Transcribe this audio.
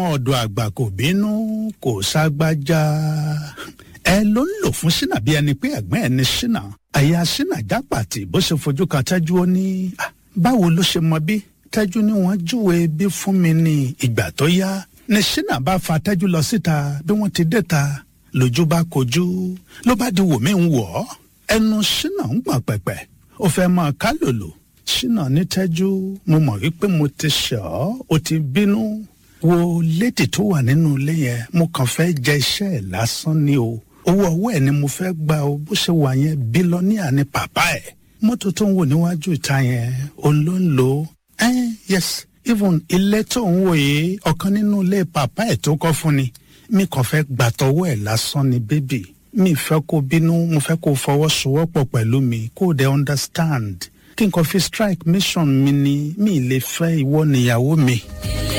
ọ̀dọ̀ àgbà kò bínú kò ságbájá ẹ ló ń lò fún ṣínà bí ẹni pé ẹ̀gbọ́n ẹ̀ ní ṣínà àyà ṣínà jápàtì bó ṣe fojú kan tẹ́jú ó ní "Ah, báwo ló ṣe mọ bí tẹ́jú ni wọ́n júwe bí fún mi ní ìgbà tó yá ní ṣínà bá fa tẹ́jú lọ síta bí wọ́n ti dé ta lójú bá kojú ló bá di wò mí ń wọ̀ ọ́ ẹnu ṣínà ń gbọ̀n pẹ̀pẹ̀ ó fẹ́ máa ká lòlò ṣínà ní tẹ́jú mo mọ̀ wípé mo ti ṣẹ̀ ọ́ ó ti bínú wo lédì tó wà nínú ilé yẹn mo kàn fẹ́ jẹ iṣẹ́ ẹ̀ lásán ni o owó ọwọ́ ẹ̀ ni mo fẹ́ gba o bó ṣe wà yẹn bílọ́níà ni bàbá ẹ̀ mọ́tò tó ń wò níwájú ìta yẹn òun ló ń lò ó ẹ́n yes even ilé tó ń wò yìí ọ̀kan nínú ilé bàbá ẹ̀ tó kọ́ fún ni mi kàn fẹ́ gbàtọ́wọ́ ẹ̀ lásán ni bébì mi fẹ́ kó bínú mo fẹ́ kó fọwọ́sowọ́pọ̀ pẹ̀lú mi kó o dẹ̀ understand kí n kàn fi strike mission mi ni mi lè fẹ́ ìwọ níyàwó mi.